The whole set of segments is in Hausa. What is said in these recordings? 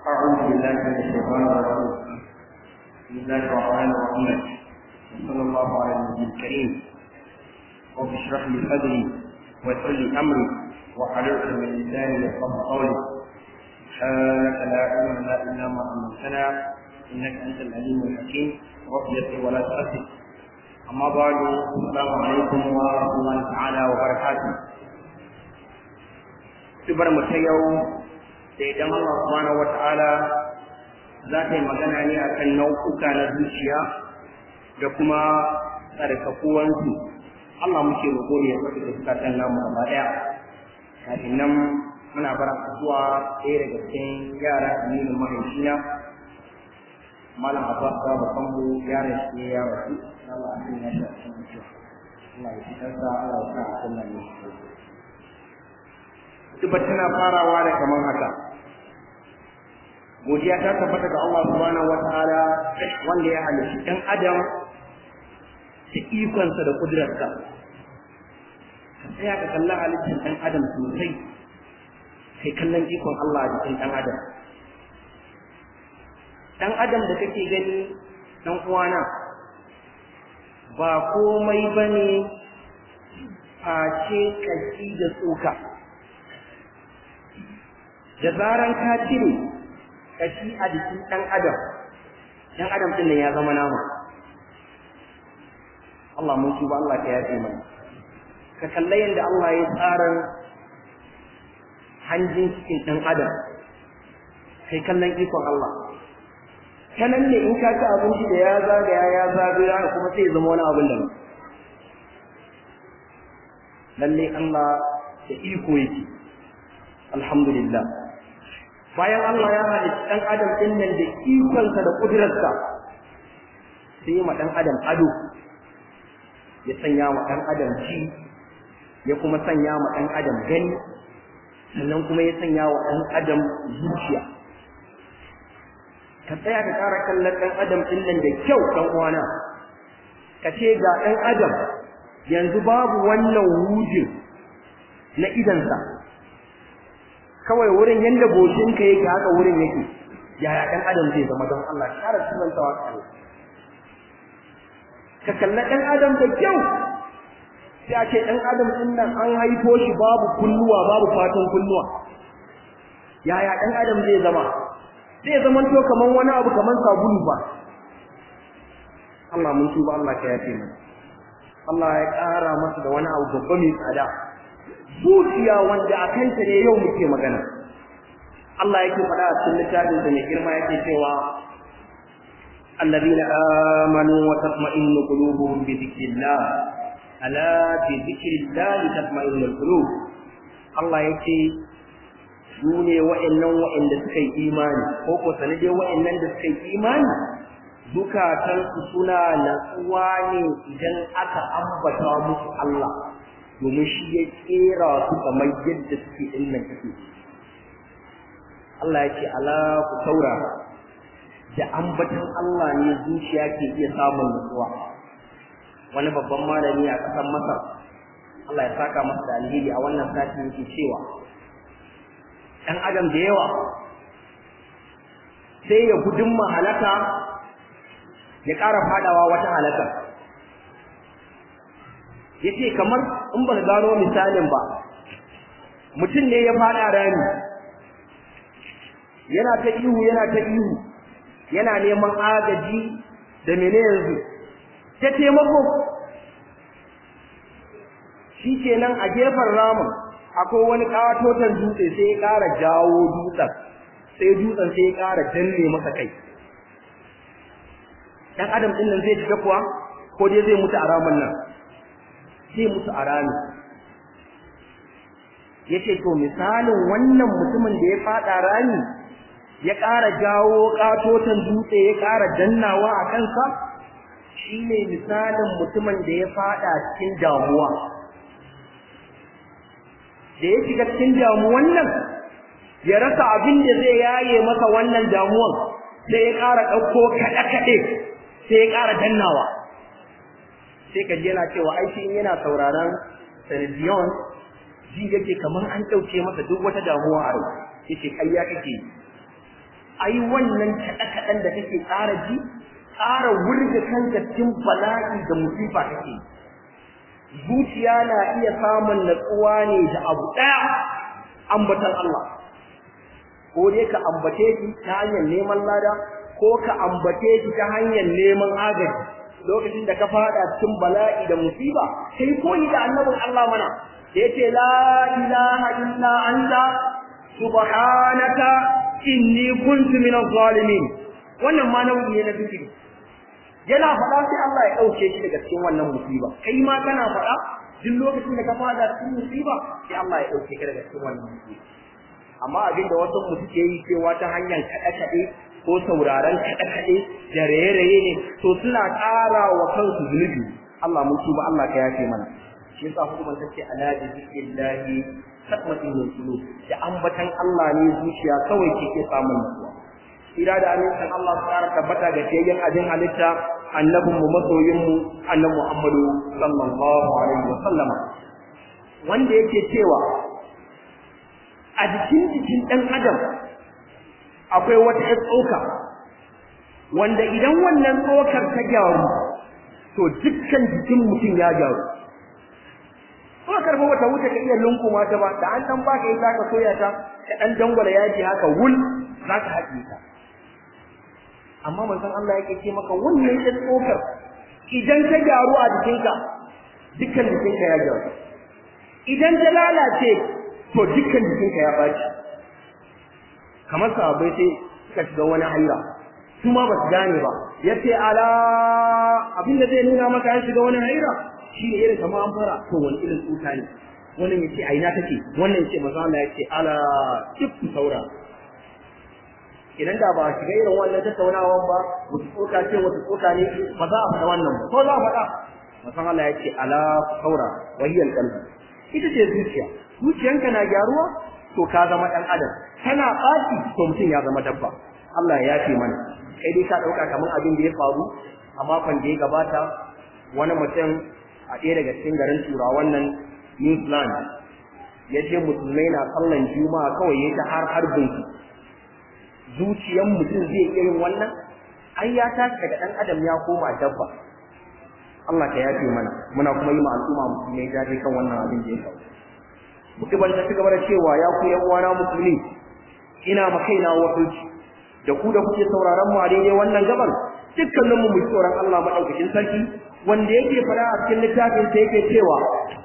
أعوذ بالله من الشيطان الرجيم بسم الله الرحمن الرحيم وصلى الله على النبي الكريم رب اشرح لي صدري ويسر لي أمري وحلقت من لساني يفقه قولي سبحانك لا علم لنا إلا ما علمتنا إنك أنت العليم الحكيم رب يسر ولا تؤثر أما بعد السلام عليكم ورحمة الله تعالى وبركاته Tubar mu ta yau da idan Allah subhanahu wata'ala za ta yi magana ne akan nau'uka na zuciya da kuma tsarkakuwansu Allah muke roƙo ne ya saka da zukatan namu gaba ɗaya kafin nan muna bara zuwa ɗaya daga cikin yaran aminin mahaifina malam abbas da babban mu yaran shi ne ya rasu Allah ya sanya shi a cikin mutuwa Allah ya fitar da Allah ya sa a kan nan ne Tuba tana farawa da kaman haka. Godiya ta tabbata ga Allah subhanahu wataala wanda ya halitta ɗan adam da ikonsa da kudurarsa. Ka tsaya ka kalla halittar ɗan adam sosai, kai kallon ikon Allah a jikin ɗan adam. Ɗan adam da kake gani ɗan uwana ba komai ba ne face ƙashi da tsoka. da zaran ka cire kashi a jikin ɗan adam ɗan adam ɗin nan ya zama nama Allah mun tuba Allah ka yafe mana ka kalla yadda Allah ya tsara hanjin cikin ɗan adam kai kallon ikon Allah ta nan ne in ka ci abinci da ya zagaya ya zagaya kuma sai zama wani abin da lalle Allah da iko yake alhamdulillah bayan Allah ya halitta ɗan adam ɗin nan da ikonsa da ƙudurarsa sai ma ɗan adam ado ya sanya ma ɗan adam ci ya kuma sanya ma ɗan adam gani sannan kuma ya sanya wa ɗan adam zuciya ka tsaya ka ƙara kallon ɗan adam ɗin nan da kyau ɗan uwana ka ce ga ɗan adam yanzu babu wannan wujin na idansa kawai wurin yanda goshinka yake haka wurin yake yaya dan adam zai zama don Allah kara sunantawa kare ka kalla dan adam da kyau sai a ce dan adam din nan an haifo shi babu kulluwa babu fatan kulluwa yaya dan adam zai zama zai zama to kaman wani abu kaman sabulu ba Allah mun tuba Allah ka yafe mana Allah ya ƙara masa da wani abu babba mai tsada zuciya wanda a kanta ne yau muke magana Allah yake faɗa a cikin littafin sa mai girma yake cewa الذين آمنوا وتطمئن قلوبهم بذكر الله ألا بذكر الله تطمئن القلوب الله يكي sune wa'annan wa'anda suka yi imani ko ko sanade wa'annan da suka yi imani zukatansu suna natsuwa ne idan aka ambata musu Allah domin shi ya kera su kamar yadda suke din nan take Allah ya ce ala ku taura da ambatan Allah ne zuciya ke iya samun nutsuwa wani babban malami a ƙasar Masar Allah ya saka masa da alheri a wannan sati yake cewa ɗan adam da yawa sai ya gudun halaka ya ƙara fadawa wata halaka yace kamar in ba gano misalin ba mutum ne ya fada rami yana ta ihu yana ta ihu yana neman agaji da mene yanzu ta taimako shi kenan a gefen ramin akwai wani katotan dutse sai ya ƙara jawo dutsen sai dutsen sai ya ƙara danne masa kai dan adam din nan zai shiga kuwa ko dai zai mutu a ramin nan sai musu a rami yace to misalin wannan mutumin da ya fada rami ya ƙara jawo katotan dutse ya ƙara dannawa a kansa shine misalin mutumin da ya fada cikin damuwa da ya shiga cikin damuwan nan ya rasa abin da zai yaye masa wannan damuwan sai ya ƙara ɗauko kaɗe-kaɗe sai ya ƙara dannawa sai ka ji yana cewa aiki yana sauraron television ji yake kamar an ɗauke masa duk wata damuwa a rai yake ƙarya kake ai wannan kaɗe-kaɗen da kake ƙara ji ƙara wurga kanka cikin bala'i da musifa kake zuciya na iya samun natsuwa ne da abu ɗaya ambatan Allah ko dai ka ambace shi ta hanyar neman lada ko ka ambace shi ta hanyar neman agaji lokacin da ka fada cikin bala'i da musiba sai koyi da annabin Allah mana da yace la ilaha illa anta subhanaka inni kuntu minaz zalimin wannan ma nau'i ne na zikiri yana faɗa sai Allah ya ɗauke shi daga cikin wannan musiba kai ma kana faɗa duk lokacin da ka fada cikin musiba sai Allah ya ɗauke ka daga cikin wannan musiba amma abin da wasu mu suke yi cewa ta hanyar kaɗe-kaɗe ko sauraron kaɗe-kaɗe da raye-raye ne to suna ƙara wa kansu zunubi Allah mun tuba Allah ka yafe mana shi yasa hukumar take ala da zikrillahi sakmatin min qulub da ambatan Allah ne zuciya kawai ke ke samun nutsuwa ira da amincin Allah su ƙara tabbata ga tayyan abin halitta annabin mu masoyin mu annabi Muhammadu sallallahu alaihi wa sallama wanda yake cewa a jikin jikin ɗan adam akwai wata ƴar tsoka wanda idan wannan tsokar ta gyaru to dukkan jikin mutum ya gyaru tsokar ba wata wuce ka iya lunkuma ta ba da an dan baka ita ka soya ta ka dan dangwala yaji haka wul za ka haɗe ta amma manzon Allah yake ce maka wannan ƴar tsokar idan ta gyaru a jikinka dukkan jikinka ya gyaru idan ta lalace to dukkan jikinka ya baci kamar sahabbai sai suka shiga wani haira su ma ba su gane ba yace ala abin da zai nuna maka ya shiga wani haira shi ne irin kamar an fara to wani irin tsuta ne wannan yace a ina take wannan yace maza Allah yace ala duk saura idan da ba shiga irin wannan tattaunawan ba wata tsoka ce wata tsoka ne ba za a faɗa wannan ba ko za a faɗa maza Allah yace ala saura wahiyal qalbi ita ce zuciya zuciyanka na gyaruwa to ka zama ɗan adam kana ɓaci to mutum ya zama dabba Allah ya yafe mana kai dai ka ɗauka kamar abin da ya faru a makon da ya gabata wani mutum a ɗaya daga cikin garin turawan nan New Zealand ya ce musulmai na sallan juma'a kawai ya ta har harbin su zuciyan mutum zai iya yin wannan ai ya tashi daga ɗan adam ya koma dabba Allah ka yafe mana muna kuma yi ma al'umma musulmai jaje kan wannan abin da ya faru mutuban ta cigaba da cewa ya ku yan uwana musulmi ina ma kaina wakilci da ku da kuke sauraron mu a daidai wannan gaban dukkanin mu mu tsoron Allah madaukakin sarki wanda yake fara a cikin littafin sa yake cewa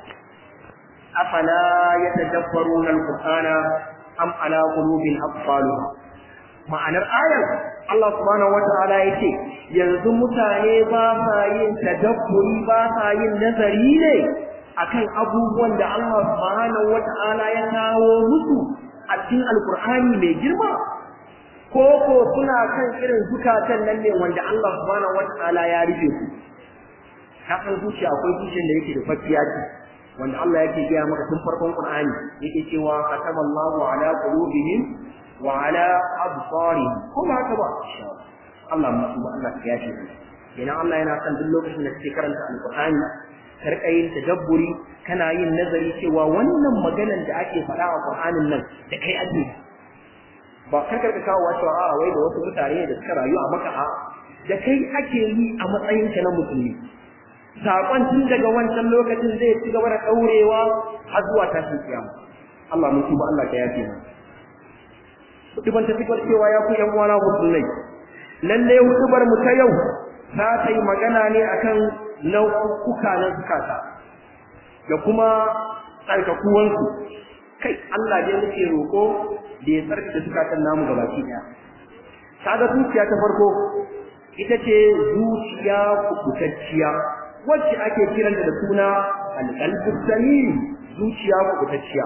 afala yatadabbaruna alqur'ana am ala qulubin aqfaluha ma'anar ayar Allah subhanahu wata'ala yake yanzu mutane ba sa yin tadabburi ba sa yin nazari ne akan abubuwan da Allah subhanahu wata'ala ya kawo musu a cikin alkur'ani mai girma ko ko suna kan irin zukatan nan ne wanda Allah subhanahu wata'ala ya rufe su ka san zuciya akwai zuciyar da yake da fakiya ce wanda Allah yake gaya maka tun farkon Qur'ani yake cewa kataballahu ala qulubihim wa ala absarihim kuma haka ba Allah musu ba Allah ya yafe kenan Allah yana son duk lokacin da kake karanta alkur'ani karka yin tadabburi kana yin nazari cewa wannan maganan da ake faɗa a Qur'anin nan da kai ake ba kar ka kawo wato a wai da wasu mutane da suka rayu a maka a da kai ake yi a matsayin ka na musulmi sakon tun daga wancan lokacin zai ci gaba da daurewa har zuwa tashin kiyama Allah mun tuba Allah ka yafe mu Kutuban ta fikar cewa ya ku yan uwana musulmai lalle hutubar mu ta yau za ta yi magana ne akan nau'uka na zukata da kuma tsarkakuwansu kai Allah dai muke roƙo da ya tsarkake zukatan namu ga baki ɗaya kaga zuciya ta farko ita ce zuciya kubutacciya wacce ake kiranta da suna alƙalbus salim zuciya kubutacciya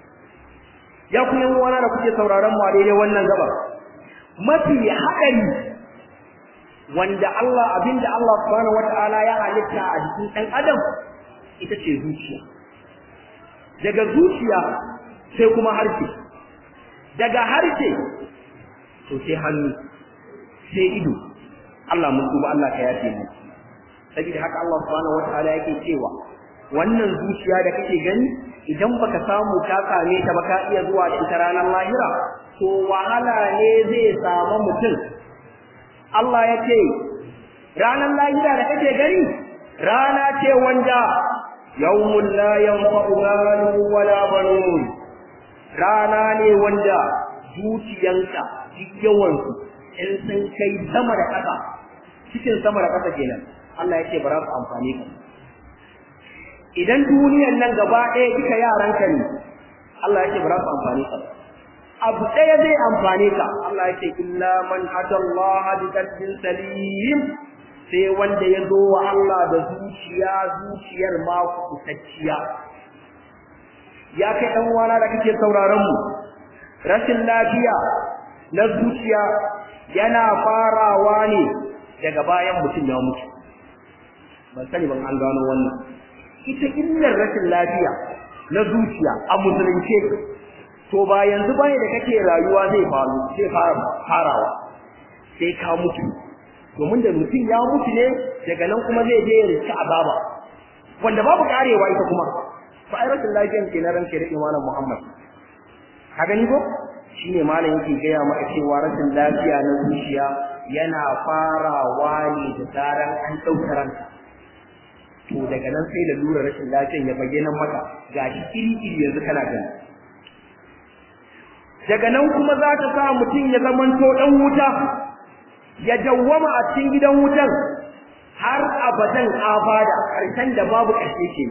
ya ku yan uwana da kuke sauraron mu a daidai wannan gaba mafi haɗari wanda Allah abinda Allah subhanahu wata'ala ya halitta a jikin ɗan adam ita ce zuciya daga zuciya sai kuma harshe daga harshe to sai hannu sai ido Allah mun tuba Allah ka yafe mu saboda haka Allah subhanahu wata'ala yake cewa wannan zuciya da kake gani idan baka samu ka same ta ba ka iya zuwa da ita ranar lahira to wahala ne zai samu mutum Allah ya ce ranar lahira da kake gani rana ce wanda yawmun la yanfa'u malun wala banun rana ne wanda dukiyanka duk yawansu in sun kai sama da ƙasa cikin sama da ƙasa kenan Allah ya ce ba za su amfani ka idan duniyan nan gaba ɗaya duka yaranka ne Allah ya ce ba za su amfani ka abu ɗaya zai amfane ka Allah ya ce illa man atallaha bi qalbin salim sai wanda ya zo wa Allah da zuciya zuciyar ma kusacciya ya kai dan uwana da kake sauraron mu rashin lafiya na zuciya yana farawa ne daga bayan mutum ya mutu ban sani ban an gano wannan ita illar rashin lafiya na zuciya a musulunce to ba yanzu bane da kake rayuwa zai faru zai fara farawa sai ka mutu domin da mutum ya mutu ne daga nan kuma zai je ya rici azaba wanda babu karewa ita kuma fa ai rashin lafiyan ke na ranke da imanin Muhammad ka gani ko shine malam yake gaya maka cewa rashin lafiya na zuciya yana farawa ne da zaran an ɗauka ranka to daga nan sai da lura rashin lafiyan ya bayyana maka gashi iri iri yanzu kana gani daga nan kuma za ta sa mutum ya zamanto ɗan wuta ya dawwama a cikin gidan wutan har abadan abada ƙarshen da babu ƙarshe ke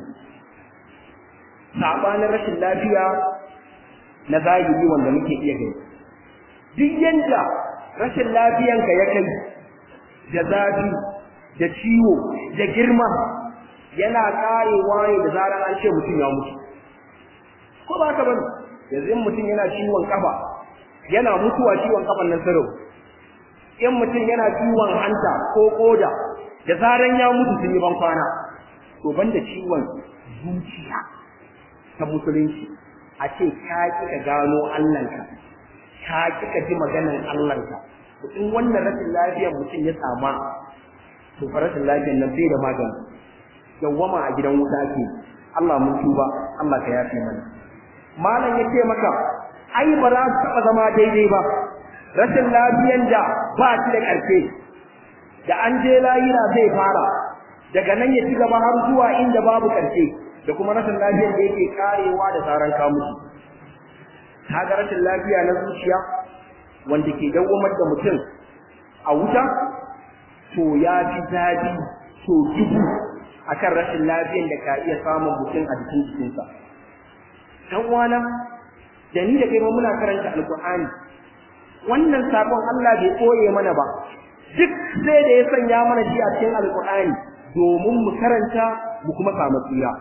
sabanin rashin lafiya na zahiri wanda muke iya gani duk yanda rashin lafiyanka ya kai da zafi da ciwo da girma yana karewa ne da zarar an ce mutum ya mutu ko ba ka bane yanzu in mutum yana ciwon kafa yana mutuwa ciwon kafan nan sarau in mutum yana ciwon hanta ko koda da zaran ya mutu sun yi ban kwana to banda ciwon zuciya ta musulunci a ce ka ki ka gano Allahnka ka ki ka ji maganar Allahnka to in wannan rashin lafiyar mutum ya sama to fa rashin lafiyar nan bai da magani yawwama a gidan wuta ke Allah mun tuba Allah ka yafe mana malam ya ce maka ai ba za su taɓa zama daidai ba rashin lafiyan da ba shi da ƙarfe da an je layira zai fara daga nan ya ci gaba har zuwa inda babu ƙarfe da kuma rashin lafiyar da yake karewa da tsaron kamusu kaga rashin lafiya na zuciya wanda ke dawwamar da mutum a wuta to ya fi zafi to dubu akan rashin lafiyar da ka iya samun mutum a jikin jikinsa dan uwana da ni da kai ma muna karanta alqur'ani wannan sakon Allah bai koye mana ba duk sai da ya sanya mana shi a cikin alqur'ani domin mu karanta mu kuma samu tsira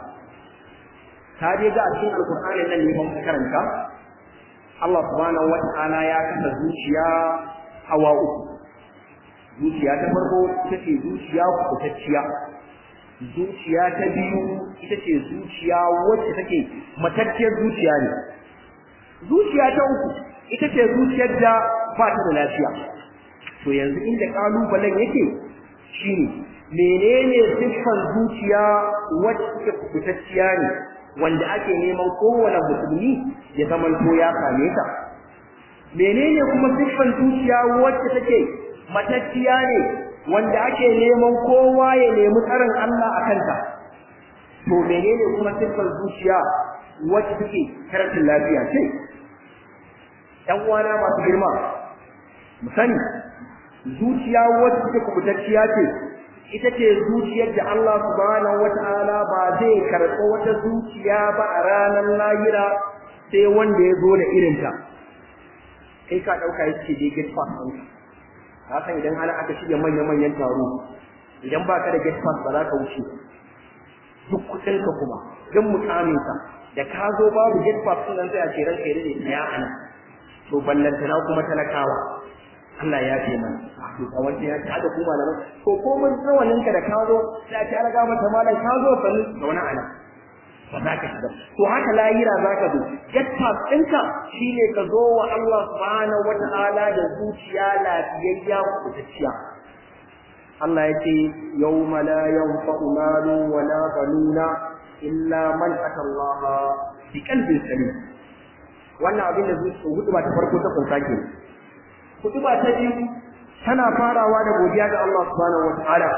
ta je ga a cikin alqur'ani nan ne mun karanta Allah subhanahu wata'ala ya kasa zuciya hawa uku zuciya ta farko ita ce zuciya kubutacciya zuciya ta biyu ita ce zuciya wacce take matacciyar zuciya ne zuciya ta uku ita ce zuciyar da ba ta da lafiya to yanzu inda kalubalen yake shine menene siffar zuciya wacce take kubutacciya ne wanda ake neman kowane musulmi ya zama to ya same ta menene kuma siffar zuciya wacce take matacciya ne wanda ake neman kowa ya nemi tsarin Allah a kanta to menene kuma siffar zuciya wacce take karatun lafiya ce ɗan uwana masu girma mu sani zuciya wacce take kubutacciya ce ita ce zuciyar da Allah subhanahu wata'ala ba zai karɓo wata zuciya ba a ranar lahira sai wanda ya zo da irinta kai ka ɗauka yake dai get pass ɗinka hakan idan ana aka shirya manya-manyan taro idan ba ka da get pass ba za ka wuce duk kuɗinka kuma don mukaminka da ka zo babu get pass ɗin nan sai a ce ranka ya dade tsaya a nan to ballantana kuma talakawa Allah ya fi mana to a wanda ya ci haka kuma malaman to ko mun tsawanin ka da ka zo sai a ce an ga mata malam ka zo sanin da wani ana ba za ka shiga to haka lahira za ka zo get pass ɗinka shine ka zo wa Allah subhanahu wa ta'ala da zuciya lafiyayya kubutacciya Allah ya ce yawma la yanfa'u malu wa la banuna illa man ata Allah bi qalbin salim wannan abin da zuciya hutuba ta farko ta kunsa ke hutuba ta biyu tana farawa da godiya ga Allah subhanahu wa ta'ala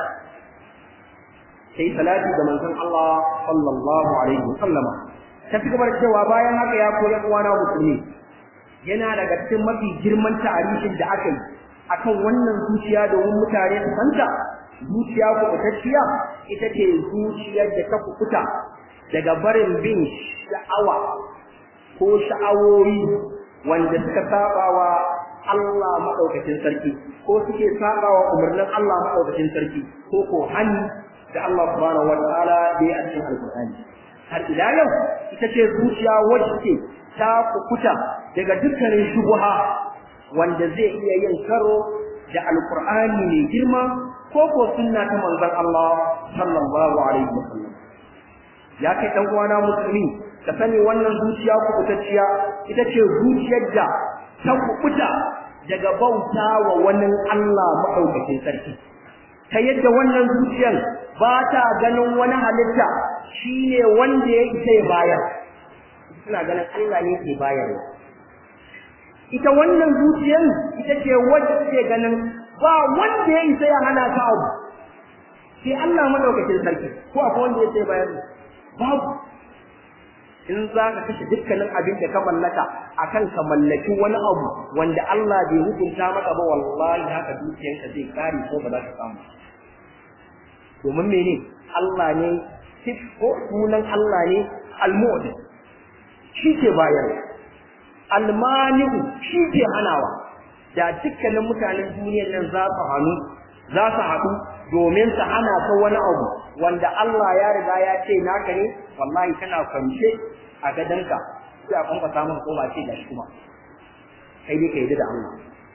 sai salati ga manzon Allah sallallahu alaihi wa sallama ta fi gabar cewa bayan haka ya koya uwana musulmi yana daga cikin mafi girman tarihin da aka yi akan wannan zuciya domin mutane su santa zuciya kubutacciya ita ce zuciyar da ta kukuta daga barin bin sha'awa ko sha'awoyi wanda suka saba wa Allah madaukakin sarki ko suke saba wa umarnin Allah madaukakin sarki ko ko hani da Allah subhanahu wa ta'ala da ya cikin alqur'ani har ila yau ita ce zuciya wacce ta kukuta daga dukkanin shubuha wanda zai iya yin karo da alqur'ani mai girma ko ko sunna ta manzon Allah sallallahu alaihi wasallam ya kai dan uwana musulmi ka sani wannan zuciya kubutacciya ita ce zuciyar da ta kubuta daga bauta wa wani Allah madaukakin sarki ta yadda wannan zuciyar ba ta ganin wani halitta shine wanda ya isa ya bayar suna ganin Allah ne ke bayarwa ita wannan zuciyar ita ce wacce ke ganin ba wanda ya isa ya hana ka abu sai Allah madaukakin sarki ko akwai wanda ya isa ya bayar babu in za ka kashe dukkanin abin da ka mallaka akan ka mallaki wani abu wanda Allah bai hukunta maka ba wallahi haka dukiyarka zai kare ko ba za ka samu domin mene Allah ne ko sunan Allah ne al-mu'min shi ke bayar al-mani'u shi ke hanawa da dukkanin mutanen duniyar nan za su hannu za su haɗu domin su hana ka wani abu wanda Allah ya riga ya ce naka ne wallahi kana kwance a gadanka sai a kwanka samun koma ce da shi kuma kai dai ka yi da Allah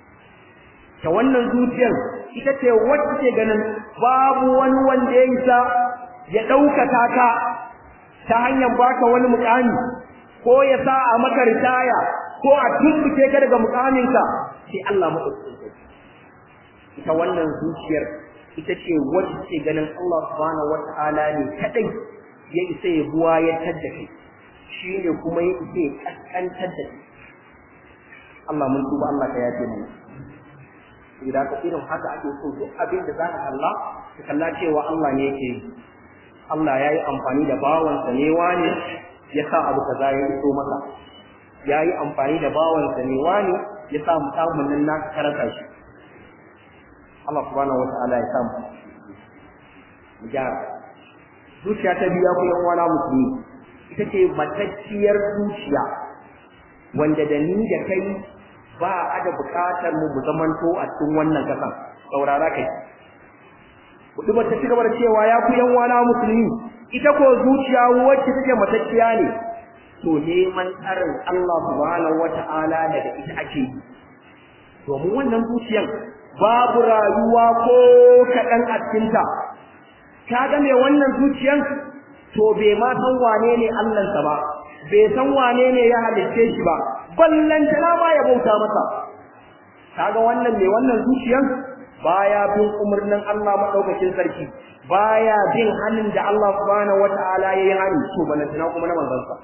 ta wannan zuciyar ita ce wacce ke ganin babu wani wanda ya isa ya ɗaukaka ka ta hanyar baka wani mukami ko ya sa a maka ritaya ko a tumbuke ka daga mukaminka sai Allah maɗaukakin ita wannan zuciyar ita ce wacce ce ganin Allah subhanahu wata'ala ne kadai ya isa ya buwa ya tadda kai shi ne kuma ya isa ya kaskantar da kai Allah mun tuba Allah ka yafe mana idan ka irin haka ake so duk abin da za ka kalla ka kalla cewa Allah ne yake yi Allah ya yi amfani da bawansa ne wane ya sa abu kaza ya iso masa ya yi amfani da bawansa ne wane ya sa musamman nan naka karanta shi Allah subhanahu wata'ala ya samu mu gyara zuciya ta biya ku yan uwana musulmi ita ce matacciyar zuciya wanda da ni da kai ba a da bukatar mu mu zamanto a cikin wannan kasan saurara kai kudu ba ta cigaba da cewa ya ku yan uwana musulmi ita ko zuciya wacce take matacciya ne to neman tsarin Allah subhanahu wata'ala daga ita ake yi domin wannan zuciyan babu rayuwa ko kaɗan a cikinta ka ga mai wannan zuciyan to bai ma san wane ne Allahnsa ba bai san wane ne ya halitte shi ba ballantana ma ya bauta masa kaga wannan mai wannan zuciyan baya bin umarnin Allah madaukakin sarki baya bin hannun da Allah subhanahu wataala ya yi hani to ballantana kuma na manzansa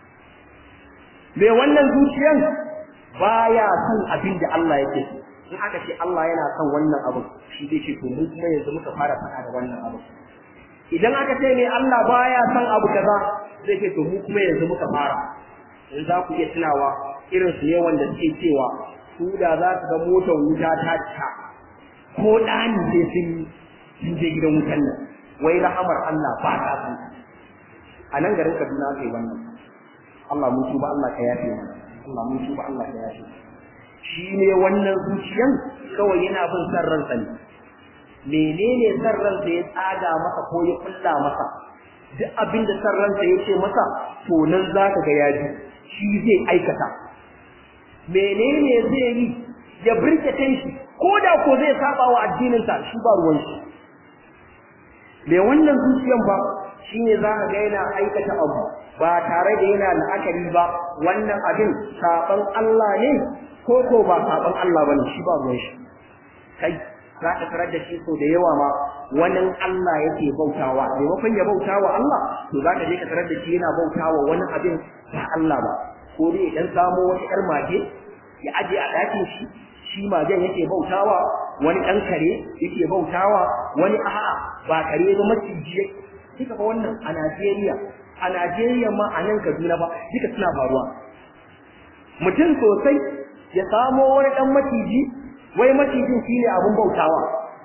mai wannan zuciyan baya son abin da Allah yake so in aka ce Allah yana son wannan abu shi zai ce to mu kuma yanzu muka fara faɗa da wannan abu idan aka ce ne Allah baya son abu kaza zai ce to mu kuma yanzu muka fara in za ku iya tunawa irin su ne wanda suke cewa su da za su ga motar wuta ta cika ko ɗani sai sun sun je gidan wutan nan wai rahamar Allah ba ta san a nan garin Kaduna kai wannan Allah mun tuba Allah ka yafe mana Allah mun tuba Allah ka yafe shi ne wannan zuciyan kawai yana bin san ransa ne menene san ransa ya tsaga masa ko ya kulla masa duk abin da san ransa ya ce masa to nan za ka ga ya ji shi zai aikata menene zai yi ya birke shi ko da ko zai saba wa addininsa shi ba ruwan shi me wannan zuciyan ba shine za ka ga yana aikata abu ba tare da yana la'akari ba wannan abin saban Allah ne ko ko ba saban Allah bane shi ba ruwan shi kai za ka tarar da shi so da yawa ma wani Allah yake bautawa maimakon ya bautawa Allah to za ka je ka tarar da shi yana bautawa wani abin ba Allah ba ko dai dan samo wata yar mage ya aje a dakin shi shi magen yake bautawa wani dan kare yake bautawa wani a'a ba kare ba maciji kika ba wannan a Najeriya a Najeriya ma a nan Kaduna ba duka suna faruwa mutum sosai ya samo wani dan maciji wai macijin shine abun bautawa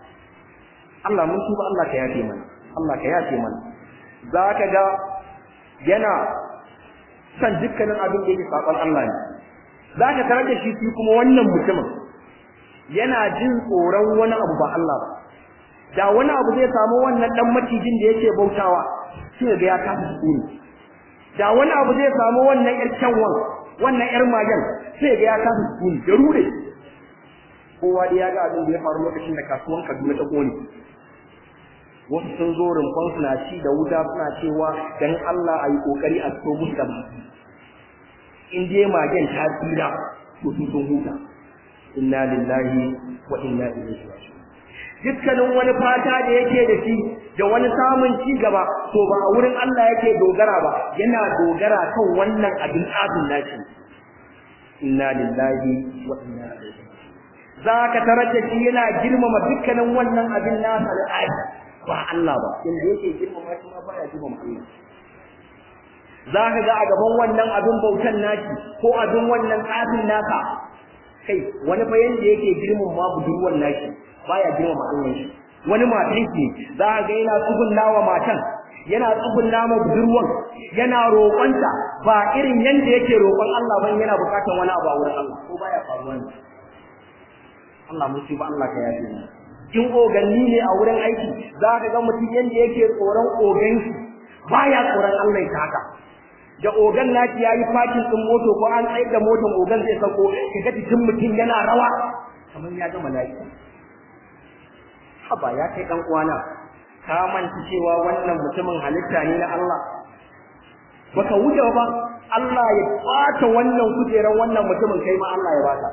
Allah mun tuba Allah ka yafe mana Allah ka yafe mana zaka ga yana san dukkanin abin da yake sakon Allah ne zaka tarar da shi kuma wannan mutumin yana jin tsoron wani abu ba Allah ba da wani abu zai samu wannan dan macijin da yake bautawa sai ga ya kasa sukuni da wani abu zai samu wannan yar kyanwan wannan yar magen sai ga ya kasa sukuni da rure kowa da ya ga abin da ya faru lokacin da kasuwan Kaduna ta kone wasu sun zo rumfan suna ci da wuta suna cewa dan Allah ayi kokari a so musu da in dai magen ta tsira to su sun huta inna lillahi wa inna ilaihi raji'un dukkanin wani fata da yake da shi da wani samun ci gaba to ba a wurin Allah yake dogara ba yana dogara kan wannan abin abin nashi inna lillahi wa inna ilaihi za ka tarar da shi yana girmama dukkanin wannan abin nasa da aiki ba Allah ba inda yake girmama shi ma baya girmama Allah za ka ga a gaban wannan abin bautan nashi ko abin wannan tsafin naka kai wani fa yanda yake girmama ma budurwar nashi baya girmama Allah shi wani matan ki za ka ga yana tsugunna wa matan yana tsugunna ma budurwan yana roƙonta ba irin yanda yake roƙon Allah ban yana buƙatar wani abu a wurin Allah ko baya faruwa ne Allah mun ba Allah ka yafe mu in oganni ne a wurin aiki za ka ga mutum yanda yake tsoron ogan shi baya tsoron Allah ta haka da ogan naki yayi fakin din moto ko an tsayar da motan ogan zai sako kaga jikin mutum yana rawa kamar ya ga mala'ika haba ya kai dan uwana ka manta cewa wannan mutumin halitta ne na Allah baka wuce ba Allah ya bata wannan kujeran wannan mutumin kai ma Allah ya bata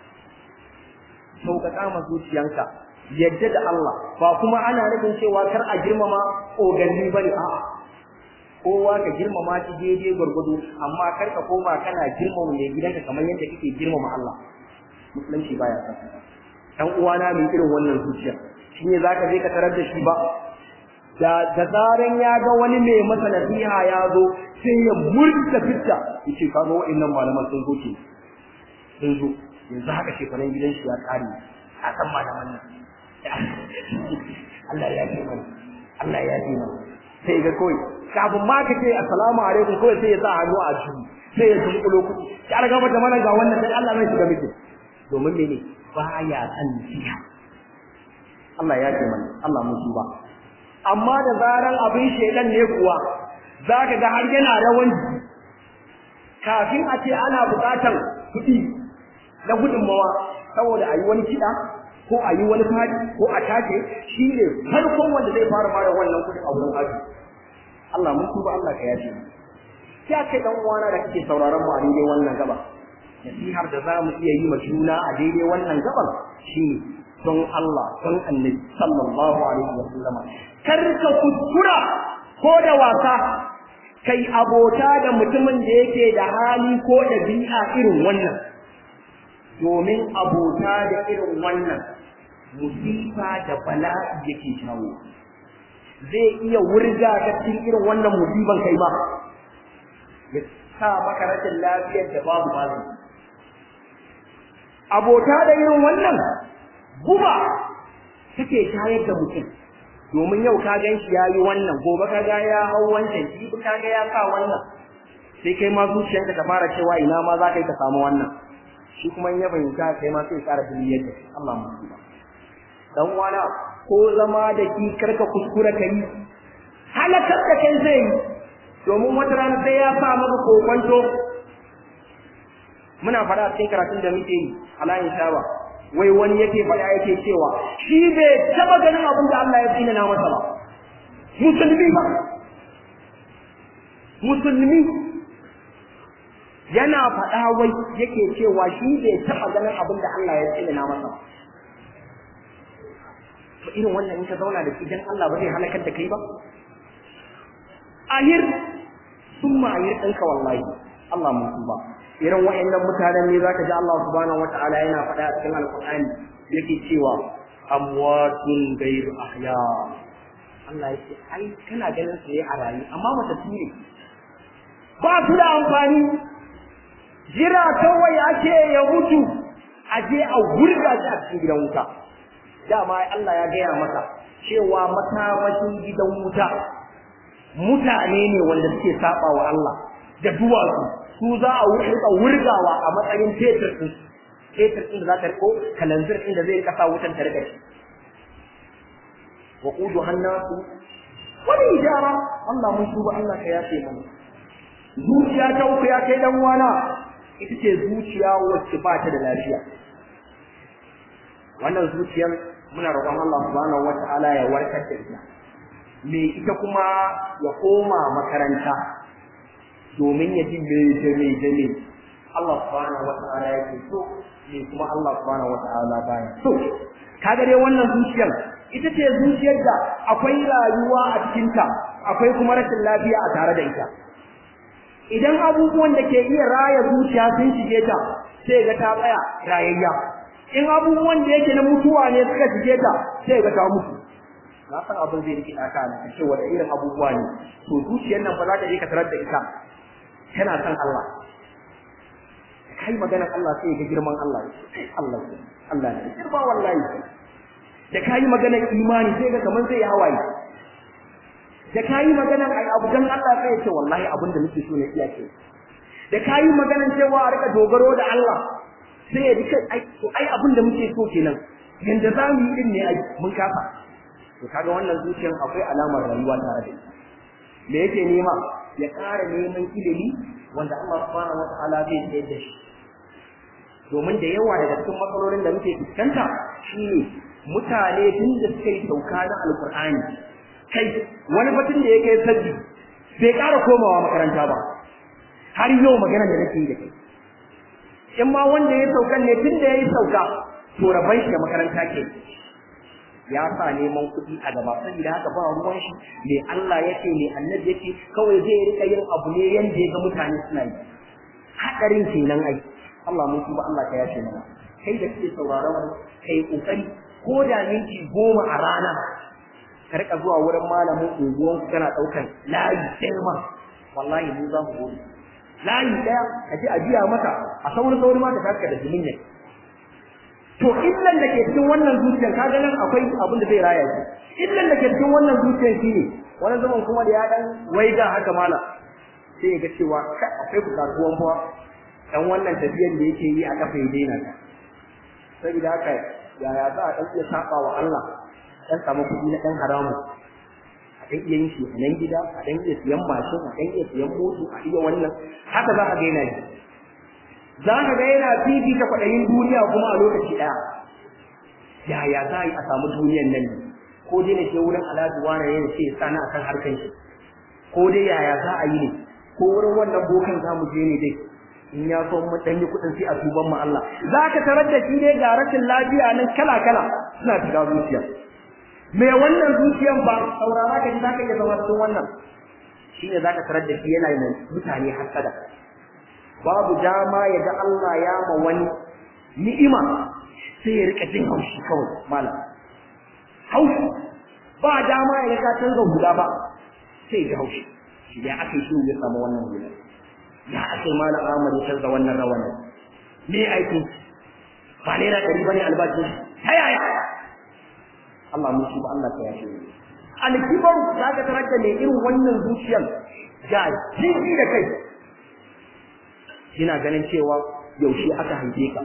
sauƙaƙa ma zuciyanka yadda da Allah ba kuma ana nufin cewa kar a girmama oganni bane a'a kowa ka girmama shi daidai gwargwado amma kar ka koma kana girmama mai gidanka kamar yadda kake girmama Allah musulunci baya san dan uwana mai irin wannan zuciya shine zaka je ka tarar da shi ba da da zaran ya ga wani mai masa nasiha ya zo sai ya murta fitta yace ka ga wa'annan malaman sun zo ke sun zo yanzu haka shekaran gidan shi ya kare a san malaman nan Allah ya ce mana Allah ya ce mana sai ga kawai kafin ma ka ce assalamu alaikum kawai sai ya sa hannu a jiki sai ya tunkulo kuɗi ya riga mata mana ga wannan sai Allah mai shiga miki domin mene baya san nasiha Allah ya ce mana Allah mun ba amma da zaran abin shedan ne kuwa zaka ga har yana rawan kafin a ce ana buƙatar kuɗi na gudunmawa saboda a yi wani kiɗa ko a yi wani fadi ko a tace shi ne farkon wanda zai fara mara wannan kuɗi a wurin aji Allah mun tuba Allah ka yafe ya kai dan uwana da kake sauraron mu a daidai wannan gaba nasihar da za mu iya yi ma juna a daidai wannan gaban shine don Allah don Annabi sallallahu alaihi wa sallama kar ka kuskura ko da wasa kai abota da mutumin da yake da hali ko ɗabi'a irin wannan domin abota da irin wannan musifa da bala'i yake jawo zai iya wurga ka cikin irin wannan musiban kai ba ya sa maka rashin lafiyar da babu bazu abota da irin wannan guba take shayar da mutum domin yau ka gan shi yayi wannan gobe ka ga ya hau wancan jibi ka ga ya sa wannan sai kai ma zuciyarka ta fara cewa ina ma za ka yi ka samu wannan shi kuma in ya fahimta kai ma sai ƙara duniyar da Allah mu ba dan wana ko zama da ki karka kuskura kai halakar da kai zai yi domin wata rana sai ya sa maka kokonto muna fara cikin karatun da muke yi alayin shawa wai wani yake faɗa yake cewa shi bai taba ganin abin da Allah ya tsina na masa ba musulmi ba musulmi yana faɗa wai yake cewa shi bai taba ganin abin da Allah ya tsina na masa ba to irin wannan in ka zauna da shi dan Allah ba zai halakar da kai ba ahir summa ahir ɗinka wallahi Allah mun ba irin wa'annan mutanen ne zaka ji Allah subhanahu wata'ala yana faɗa a cikin alƙur'ani yake cewa amwatun ghayr ahya Allah yake ai kana ganin su ne a rayu amma mata ne ba su da amfani jira kawai ake ya mutu a je a wurga shi a cikin gidan wuta dama Allah ya gaya masa cewa makamashin gidan wuta mutane ne wanda suke saba wa Allah da duwatsu su za a rika wurgawa a matsayin fetur din fetur din da za ta riko kalanzir din da zai rika sa wutan ta rika shi wa qudu hannasu wani ijara Allah mun tuba Allah ka yafe mana zuciya ta uku ya kai dan wana ita ce zuciya wacce ba ta da lafiya wannan zuciyar muna roƙon Allah subhanahu wata'ala ya warkar da ita me ita kuma ya koma makaranta domin ya ji me da me da me Allah subhanahu wata'ala yake so me kuma Allah subhanahu wata'ala baya so kaga dai wannan zuciyar ita ce zuciyar da akwai rayuwa a cikinta akwai kuma rashin lafiya a tare da ita idan abubuwan da ke iya raya zuciya sun shige ta sai ga ta tsaya rayayya in abubuwan da yake na mutuwa ne suka shige ta sai ga ta mutu na san abin zai rike ɗaka na ce wanda irin abubuwa ne to zuciyar nan ba za ta je ka tarar da ita tana son Allah kai maganar Allah sai ga girman Allah Allah Allah ne girma wallahi da kai maganar imani sai ga kaman sai ya hawaye da kayi maganar ai abu dan Allah sai ya ce wallahi abin da nake so ne iya ce da kayi maganar cewa a rika dogaro da Allah sai ya rika ai to ai abin da muke so kenan yanda za mu yi din ne ai mun kafa to kaga wannan zuciyar akwai alamar rayuwa tare da ita me yake nema ya ƙara neman ilimi wanda Allah subhanahu wataala zai tsayar da shi domin da yawa daga cikin matsalolin da muke fuskanta shine mutane tun da suka yi sauka na alkur'ani kai wani batun da yake sabbi bai ƙara komawa makaranta ba har yau magana da nake yi da kai in ma wanda ya saukan ne tun da ya yi sauka to rabai shi da makaranta ke ya sa neman kuɗi a gaba saboda haka ba ruwan shi me Allah yake me annabi yake kawai zai rika yin abu ne yanda ya ga mutane suna yi hadarin kenan ai Allah mun tuba Allah ka yace mana kai da kake sauraron mu kai kokari ko da minti goma a rana ka rika zuwa wurin malamin unguwan ku kana daukan layi ɗaya ma wallahi mu za mu gode layi ɗaya ka ji a biya maka a saurin saurin ma ka taka da jimin ne to illan da ke cikin wannan zuciyar kaga nan akwai abin da zai raya shi illan da ke cikin wannan zuciyar shine wani zaman kuma da ya dan waiga haka mala sai ya ga cewa akwai bukatuwan fa dan wannan tafiyar da yake yi a kafa ya daina ta saboda haka yaya za a dan iya saba wa Allah dan samu kuɗi na dan haramu a dan iya yin shi a nan gida a dan iya siyan mashin a dan iya siyan moto a iya wannan haka za ka ga yana yi za ka ga yana fifita kwaɗayin duniya kuma a lokaci ɗaya yaya za a yi a samu duniyan nan ne ko dai na ke wurin alhaji wani ne ce sana a kan harkan shi ko dai yaya za a yi ne ko wurin wannan bokan za mu je ne dai in ya so mu ɗan yi kuɗin sai a tuban mu Allah za ka tarar da shi ne ga rashin lafiya nan kala kala suna shiga zuciya me wannan zuciyan ba saurara ka ji za ka iya zama cikin wannan shine za ka tarar da shi yana yin mutane hasada babu dama ya ga Allah ya ma wani ni'ima sai ya rika jin haushi kawai malam haushi ba dama ya ga ka canza hula ba sai ya haushi shi ya aka yi ya samu wannan hula ya aka yi malam Ahmad ya canza wannan rawanin me aiki ba naira ɗari ba ne albashin ta yaya Allah mun shi ba Allah ka yashe ni alkibar za ka tarar da mai irin wannan zuciyar ga jini da kai yana ganin cewa yaushe aka haife ka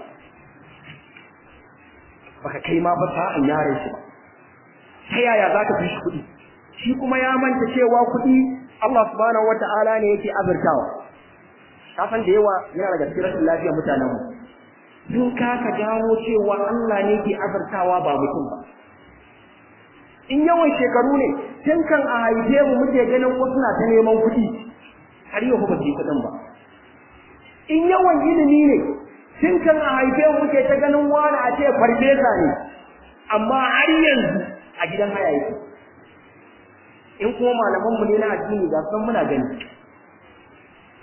baka kai ma ba sa'an yaron shi ba ta yaya za ka fi shi kuɗi shi kuma ya manta cewa kuɗi Allah subhanahu wata'ala ne yake azurtawa ka san da yawa yana daga cikin rashin lafiyar mutanen mu sun kaka gano cewa Allah ne ke azurtawa ba mutum ba in yawan shekaru ne tun kan a haife mu muke ganin wasu na ta neman kuɗi har yau ba su kuɗin ba in yawan ilimi ne tun kan a haife mu muke ta ganin wani a ce farfesa ne amma har yanzu a gidan haya yake in kuma malaman mu ne na addini ga san muna gani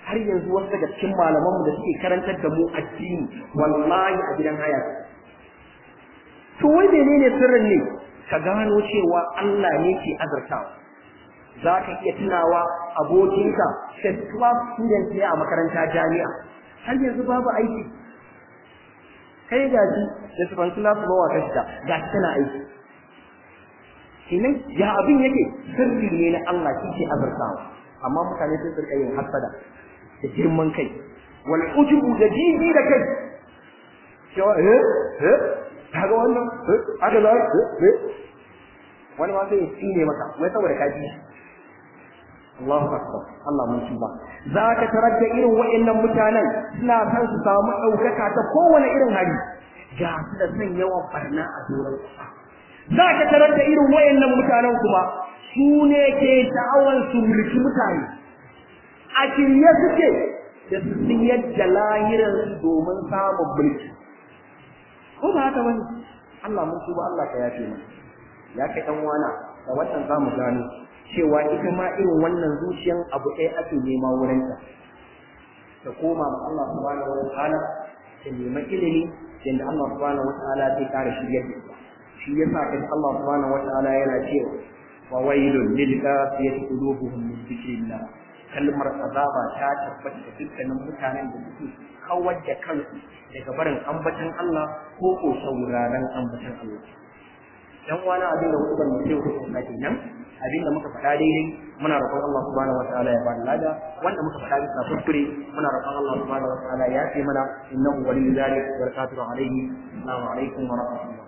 har yanzu wasu daga cikin malamanmu da suke karantar da mu addini wallahi a gidan haya to wai menene sirrin ne ka gano cewa Allah ne ke azartawa za ka iya tunawa abokinka first class student ne a makaranta jami'a har yanzu babu aiki kai ga shi da su fansu nasu bawa ta shiga ga shi tana aiki kenan ya abin yake sirri ne na Allah shi ke azartawa amma mutane sun tsirka yin hasada da girman kai wal ujubu da jiji da kai cewa eh eh kaga wannan eh aka za eh wani ma sai ya tsine maka wai saboda ka ji Allahu akbar Allah mun tuba za ka tarar da irin wa'annan mutanen suna san su samu ɗaukaka ta kowane irin hali ga su da son yawan barna a doron za ka tarar da irin wa'annan mutanen kuma su ne ke sha'awar su mulki mutane a shirye suke da su siyar da lahirar domin samun mulki ko ba haka bane Allah mun tuba Allah ka yafe mu ya kai dan wana da wannan zamu gano cewa ita ma irin wannan zuciyan abu ɗaya ake nema wurin ta ta koma ma Allah subhanahu wa ta'ala ta nema ilimi yanda Allah subhanahu wa ta'ala zai kare shiryar da ita shi yasa kai Allah subhanahu wa ta'ala yana cewa wa wailul lil qasiyati qulubuhum min dhikrillah kalmar azaba ta tabbata da dukkanin mutanen da suke kawar da kansu daga barin ambatan Allah ko ko sauraron ambatan Allah dan wani abin da hukumar mu sai hukumar kenan abin da muka faɗa daidai muna roƙon Allah subhanahu wataala ya bada lada wanda muka faɗa bisa kuskure muna roƙon Allah subhanahu wataala ya ce mana innahu waliyyu dhalik wa barakatuhu alayhi assalamu alaikum wa rahmatullah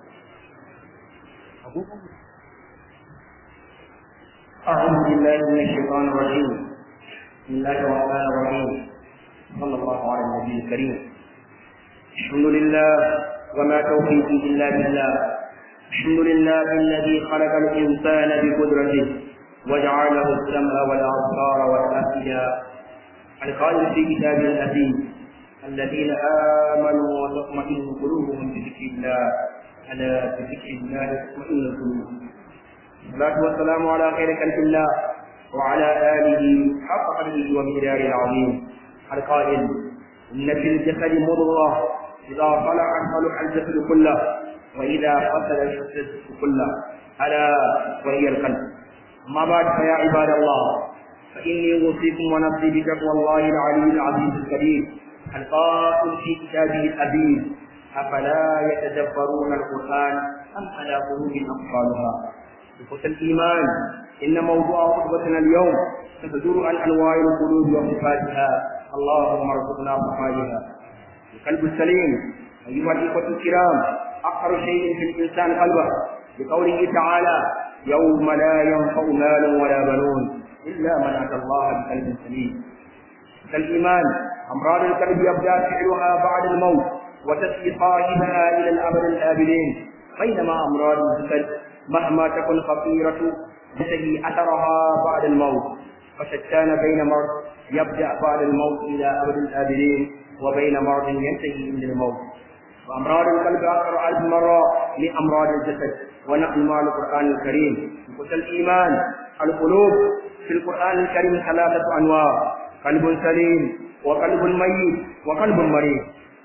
أعوذ بالله من الشيطان الرجيم بسم الله الرحمن الرحيم صلى الله على النبي الكريم الحمد لله وما توفيقي إلا بالله الحمد لله الذي خلق الإنسان بقدرته وجعله السمع والأبصار والأفئدة القائل في كتابه العزيز الذين آمنوا وتطمئن قلوبهم بذكر الله ألا بذكر الله تطمئن القلوب الصلاة والسلام على خير خلق الله وعلى آله حق قدره ومقداره العظيم القائل إن في الجسد مضغة إذا صلحت صلح الجسد كله وإذا فسد الجسد كله ألا وهي القلب أما بعد فيا عباد الله فإني أوصيكم ونفسي بتقوى الله العلي العزيز الكريم القائل في كتابه الأبيض أفلا يتدبرون القرآن أم على قلوب أقفالها إخوة الإيمان إن موضوع خطبتنا اليوم ستدور عن أنواع القلوب وصفاتها اللهم ارزقنا صفائها القلب السليم أيها الإخوة الكرام أقر شيء في الإنسان قلبه بقوله تعالى يوم لا ينفع مال ولا بنون إلا من أتى الله بقلب سليم كالإيمان أمراض القلب يبدأ فعلها بعد الموت وتسقي صاحبها إلى الأبد الآبدين بينما أمراض الجسد مهما تكن خطيرة تسقي أثرها بعد الموت فشتان بين مرض يبدأ بعد الموت إلى أبد الآبدين وبين مرض ينتهي عند الموت وأمراض القلب أكثر ألف مرة لأمراض الجسد ونحن مع القرآن الكريم قلت الإيمان القلوب في القرآن الكريم ثلاثة أنواع قلب سليم وقلب ميت وقلب مريض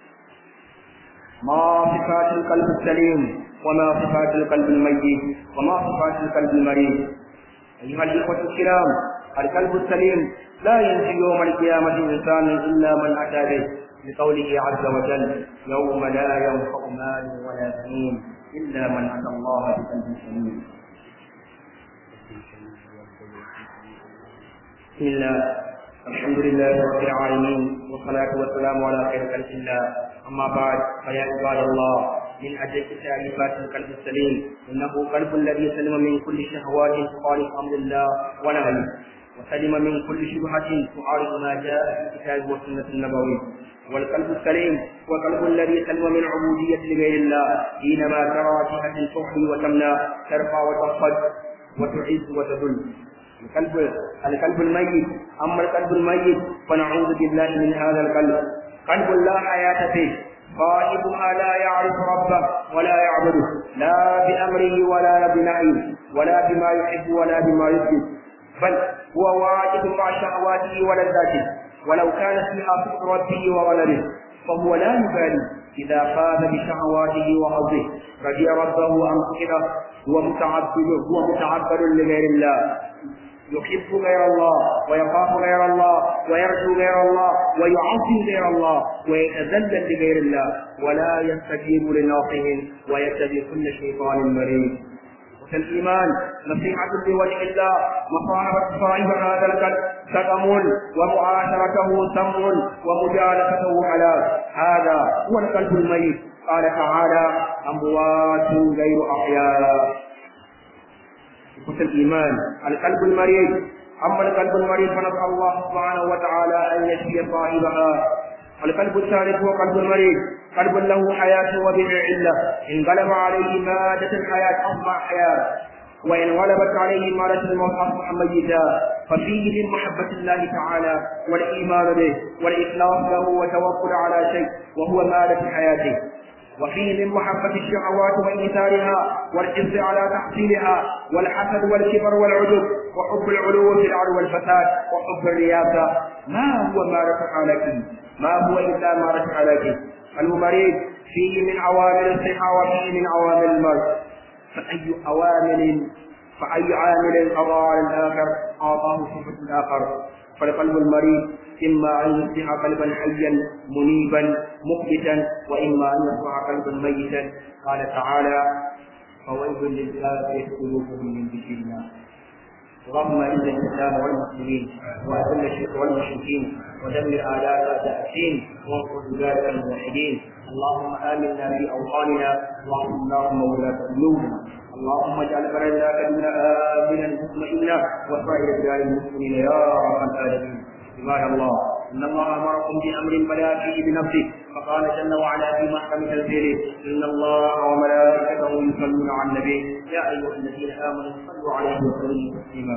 ما صفات القلب السليم وما صفات القلب الميت وما صفات القلب المريض أيها الإخوة الكرام القلب السليم لا ينجي يوم القيامة إنسان إلا من أتى به لقوله عز وجل يوم لا ينفع مال ولا بنون إلا من أتى الله بقلب سليم بسم الله الحمد لله رب العالمين والصلاة والسلام على خير خلق الله أما بعد فيا عباد الله من أجل تعريفات القلب السليم إنه قلب الذي سلم من كل شهوات تخالف أمر الله ونهيه وسلم من كل شبهة تعارض ما جاء في الكتاب والسنة النبوية والقلب السليم هو القلب الذي سلم من عبودية لغير الله حينما ترى جهة تحمي وتمنع ترفع وتخفض وتعز وتذل القلب القلب الميت أما القلب الميت فنعوذ بالله من هذا القلب قلب لا حياة فيه صاحبها لا يعرف ربه ولا يعبده لا بأمره ولا بنهيه ولا بما يحب ولا بما يكذب بل هو واجد مع شهواته ولذاته ولو كان فيها فكر ربه وولده فهو لا يبالي إذا فاز بشهواته وحظه رضي ربه أم سخطه هو متعبد هو متعبد لغير الله يحب غير الله ويخاف غير الله ويرجو غير الله ويعظم غير الله ويتذلل لغير الله ولا يستجيب لناصح ويتبع كل شيطان مريض كالإيمان نصيحة لوجه الله مصاحبة صاحب هذا القلب سقم ومعاشرته سم ومجالسته حلال هذا هو القلب الميت قال تعالى أموات غير أحياء إخوة الإيمان القلب المريض أما القلب المريض فنسأل الله سبحانه وتعالى أن يشفي صاحبها القلب الثالث هو قلب المريض قلب له حياة وبه علة إن غلب عليه مادة الحياة أصبح حياة وإن غلبت عليه مادة الموت أصبح ميتا ففيه من محبة الله تعالى والإيمان به والإخلاص له والتوكل على شيء وهو مادة حياته وفيه من محبة الشهوات وإيثارها والحرص على تحصيلها والحسد والكبر والعجب وحب العلو في الأرض والفساد وحب الرياسة ما هو مارة حالك ما هو إلا مارة حالك المريض فيه من عوامل الصحة وفيه من عوامل المرض فأي عوامل فأي عامل أضاع الآخر أعطاه صفة الآخر فالقلب المريض إما أن يصبح قلبا حيا منيبا مخبتا وإما أن يصبح قلبا ميتا قال تعالى فويل للكافر قلوبهم من ذكر الله اللهم اعز الاسلام والمسلمين واذل الشرك والمشركين ودمر اعداء اعداء الدين وانصر عبادك الموحدين اللهم امنا في اوطاننا اللهم اللهم ولاة قلوبنا اللهم اجعل بلدنا كلنا امنا مطمئنا وسائر بلاد المسلمين يا رب العالمين عباد الله ان الله امركم بامر بدا فيه بنفسه فقال جل وعلا في محكم تنزيله ان الله وملائكته يصلون على النبي يا ايها الذين امنوا صلوا عليه وسلموا تسليما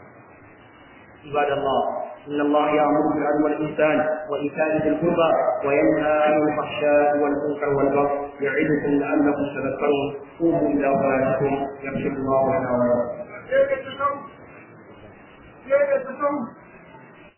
عباد الله ان الله يامر بالعدل والاحسان وايتاء ذي القربى وينهى عن الفحشاء والمنكر والبغي يعظكم لعلكم تذكرون قوموا الى صلاتكم يغفر الله لنا ولكم